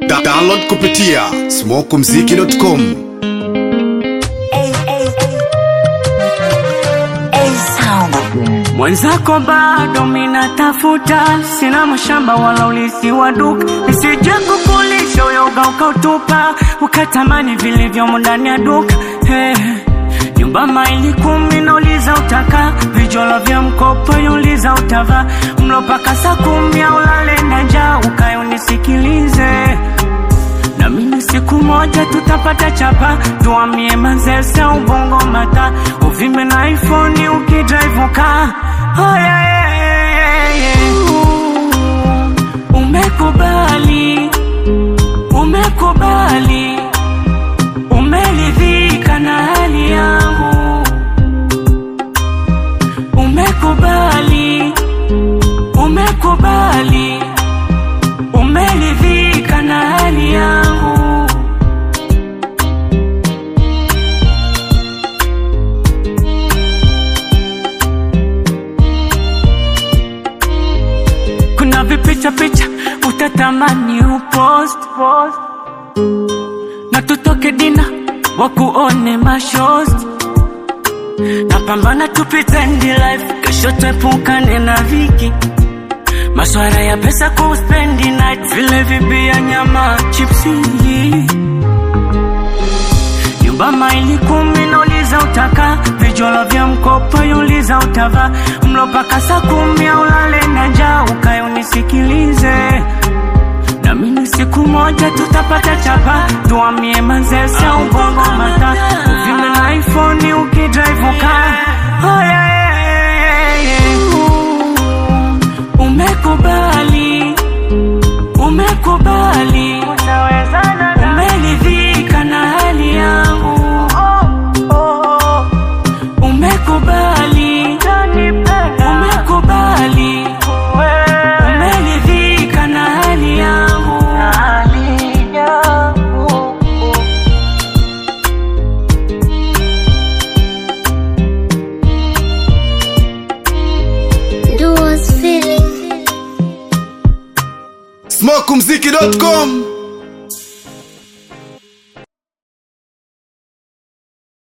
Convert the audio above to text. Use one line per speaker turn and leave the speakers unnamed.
Da download kupitia smokumziki.com
Mwenzako bado minatafuta, sina mashamba wala ulisi wa duka, nisije kukulisha uyoga ukautupa, ukatamani vilivyomo ndani ya duka hey. Nyumba maili kumi nauliza utaka, vijolo vya mkopo yuliza utava, mlo paka saa kumi au lale na njaa, ukae unisikilize na mimi siku moja tutapata chapa, tuamie manzese ubongo mata, uvime na iPhone ukidrive uka oh, yeah, yeah, yeah, yeah. Uh, Umekubali, umekubali, umeridhika na hali yangu, umekubali, umekubali umeridhika na hali yangu. Kuna vipicha picha utatamani upost post. na tutoke dina wakuone mashost napambana tupritendi life kesho tuepukane na viki Maswara ya pesa kuspendi night vile vibia nyama chipsi Nyumba maili kumi nauliza utaka Vijolo vya mkopo yuliza utava Mlo paka saa kumi au lale na njaa Ukae unisikilize na mimi siku moja tutapata chapa Tuamie manzese ubongo mata Uvime na iPhone ukidrive uka oh, yeah, yeah, yeah, yeah. Uh, Umekubali, umekubali, umeridhika na hali yangu. Umekubali, umekubali, umeridhika na hali yangu.
Duo's feeling.
smokumziki.com